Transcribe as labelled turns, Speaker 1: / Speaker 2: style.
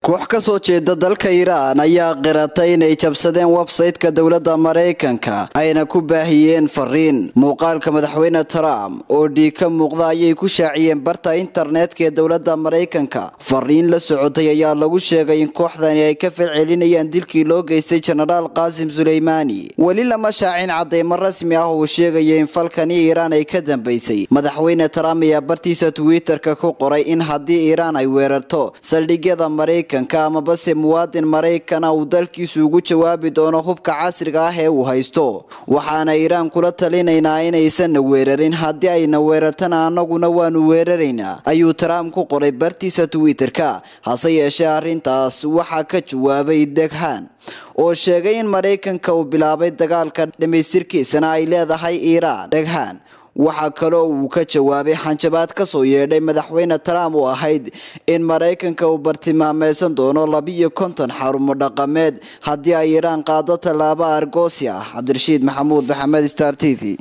Speaker 1: koox ka soo jeeda dalka iiraan ayaa qiratay inay jabsadeen websayte-ka dowladda maraykanka ayna ku baahiyeen fariin muuqaalka madaxweyne trump oo dhiig ka muuqda ayay ku shaaciyeen barta internetka ee dowladda maraykanka fariin la socotay ayaa lagu sheegay in kooxdani ay ka falcelinayaan dilkii loo geystay jenaraal qaasim suleymaani weli lama shaacin cadeymo rasmi ah uu sheegaya in falkani iiraan ay ka dambeysay madaxweyne trump ayaa bartiisa twitter-ka ku qoray in haddii iiraan ay weerarto saldhigyada maraykanka amabase muwaadin maraykana uu dalkiisu ugu jawaabi doono hubka casriga ah ee uu haysto waxaana iiraan kula talinaynaa inaysanna weerarin haddii ayna weerartana annaguna waanu weeraraynaa ayuu trump ku qoray bartiisa twitter-ka hase yeeshee arrintaas waxaa ka jawaabay deghaan oo sheegay in maraykanka uu bilaabay dagaalka dhamaystirkiisana ay leedahay iiraan dheghaan waxaa kaloo uu ka jawaabay xanjabaad kasoo yeedhay madaxweyne trump oo ahayd in maraykanka uu bartilmaameysan doono labiiyo konton xarumo dhaqameed haddii ay iiraan qaado tallaabo argoosi ah cabdirashiid maxamuud maxamed star t v